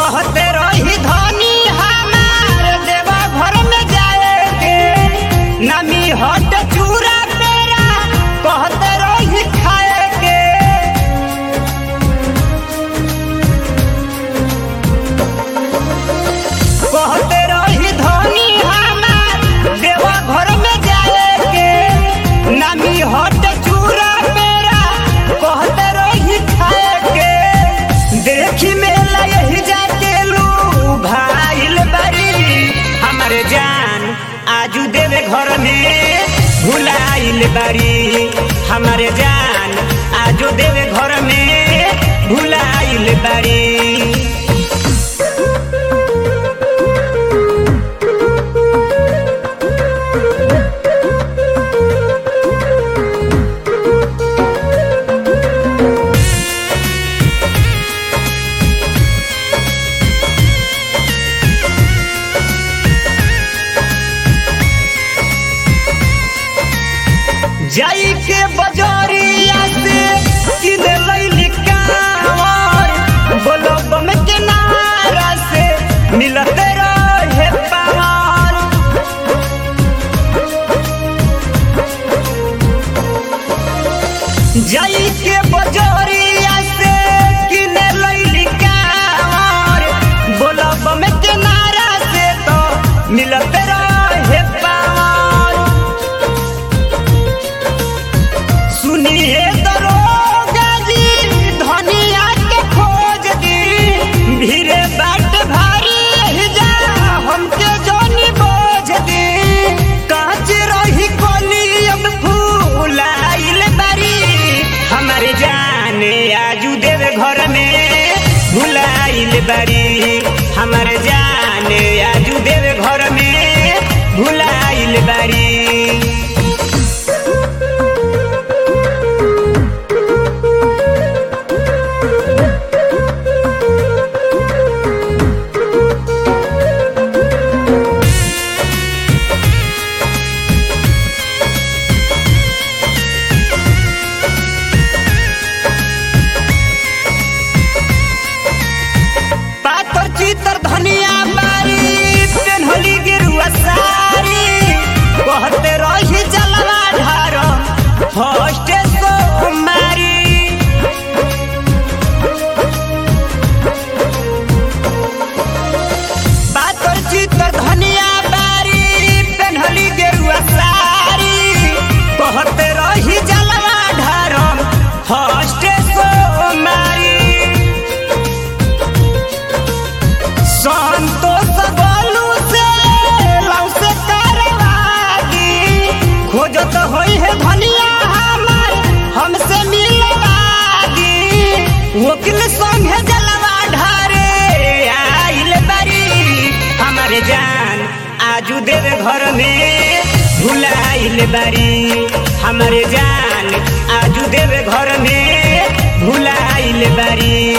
कहते रही धनी हमार देवा घर में जाए के नमी हट चूरा पेरा कहते रही खाए के कहते रही धनी हमार देवा घर में जाए के नमी हट चूरा पेरा कहते रही खाए के देखी मेला यही जाके लू भाईल बड़ी हमारे जान आजू देवे घर में भुलाइल बड़ी हमारे जान आजू देवे घर में भुलाइल बड़ी जाई के बजरिया से किने लैली कांवर बोलो बम के नारा से मिलते रहे पावर जाई के बजरिया से किने लैली कांवर बोलो बम के नारा से तो मिलते रहे पावर सुनिए दरोगा जी धनिया के खोज दी भीरे बाट भारी रह जा हमके जोनी बोझ दी कांच रही कोली अब फूलाइल बारी हमारे जाने आजू देवे घर में भुलाइल बारी हमारे जाने आजू देवे घर में भुलाइल बारी पातर चितर धनिया बारी पेन्हली गिरुआ सारी कहते रही जलवा ढार फर्स्ट सोमारी पातर चितर धनिया बारी पेन्हली गिरुआ सारी कहते रही जलवा ढार फर्स्ट सोमारी संतोष गोलू से लव से करवागी खोजत होई है धनिया हमार हमसे मिलवागी वकील संगे जलवा ढारे आइल बारी हमारे जान आजू देवे घर में भुलाइल बारी हमारे जान आजू देवे घर में भुलाइल बारी